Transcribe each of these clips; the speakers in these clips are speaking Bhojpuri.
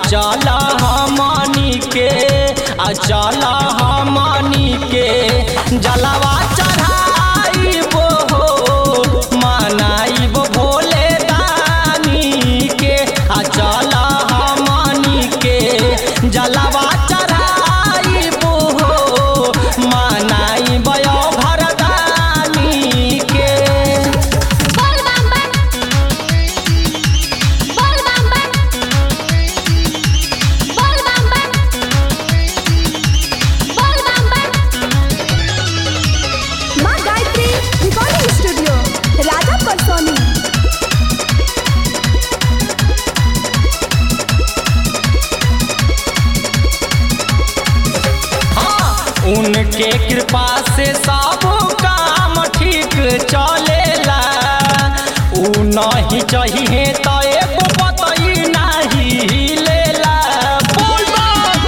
चल हमनी के आ चल हमनी के जलवा चढ़ाइबो हो मनाइबो भोले दानी के आ चल हमनी के जलवा चढ़ाइबो हो मनाइबो भरदानी के बोल बम बम बोल बम बम बोल बम बम बोल बम बम माँ गायत्री रिकॉर्डिंग स्टूडियो राजा परसोनी हाँ, उनके कृपा से सब काम ठीक चलेला उ नहीं चाहिए तो एगो बतई नहीं लेला बोल बम।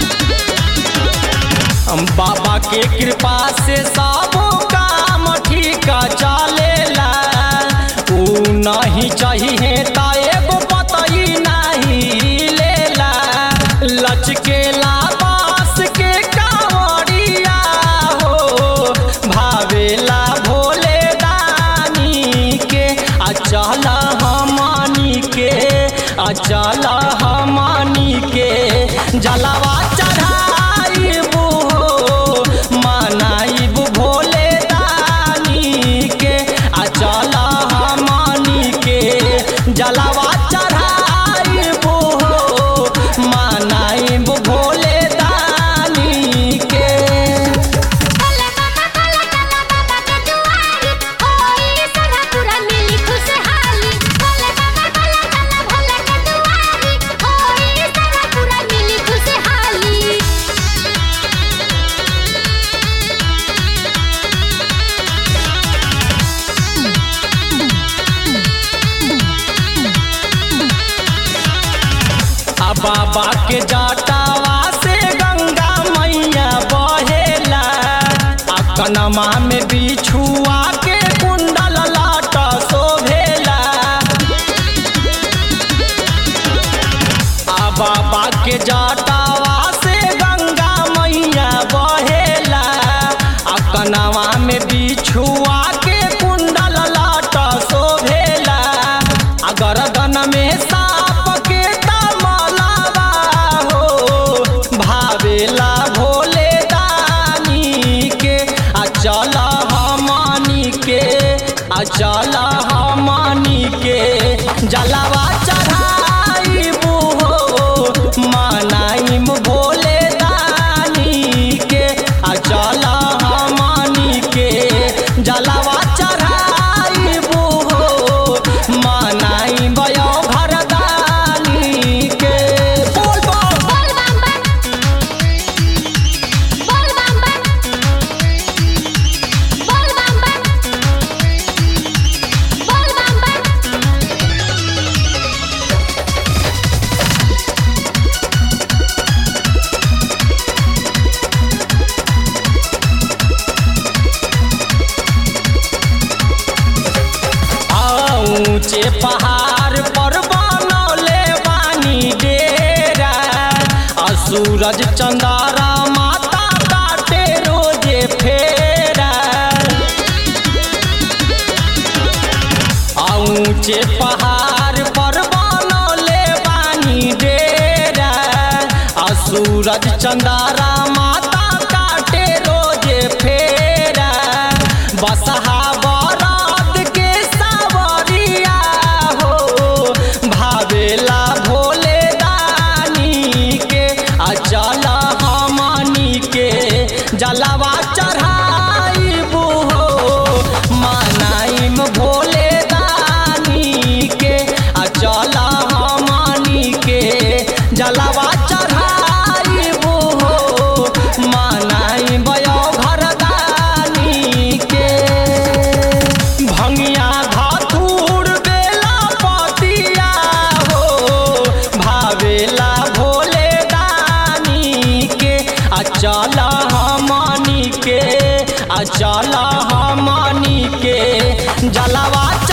हम बाबा के कृपा से सब काम ठीक चलेला उ नहीं चाहिए तो एगो बतई नहीं लेला लचकेला बास के कांवरिया हो भावेला भोले दानी के आ चल हमनी के आ चल हमनी के जलवा चढ़ाइबू हो मनाइबू भोले दानी के आ चल हमनी के जलवा चढ़ाइबू हो मनाइबू भोले दानी के भोले बाबा भोले बाबा बाबा के दुआरी होई सदा पूरा मिली खुशहाली भोले बाबा भोले बाबा भोले के दुआरी होई सदा पूरा मिली खुशहाली आ बाबा के जटावा से गंगा मैया बहेला आ कनमा में बिछुआ के कुंडल लाट शोभेला आ बाबा के जटावा से गंगा मैया बहेला आ कनवा में बिछुआ के कुंडल लाट शोभेला आ गरदन में साप के तमलावा हो भावेला भोले दानी के आ चल हमनी के आ चल हमनी के जलवा चढ़ाइबू हो मनाइम भोले दानी के आ चल हमनी के जलवा चढ़ाइबू हो मनाइम भरदानी के बोल बम बोल बम बम बोल बम बम बोल बम बम बोल बम बम आ ऊंचे पहाड़ पर बनौले बानी डेरा आ सूरज चंदारा माता काटे रोजे फेरा आ ऊंचे पहाड़ पर बनौले बानी डेरा आ सूरज चंदारा माता काटे रोजे फेरा बसहा बरात के सावरिया हो भावेला भोले दानी के आ चल हमनी के जलवा चढ़ाइबू हो मनाइम भोले दानी के आ चल हमनी के जलवा चढ़ाइबू हो मनाइम भरदानी के भंगिया धातुर बेला पतिया हो भावेला भोले दानी के आ चल हमनी के आ चल हमनी के जलवा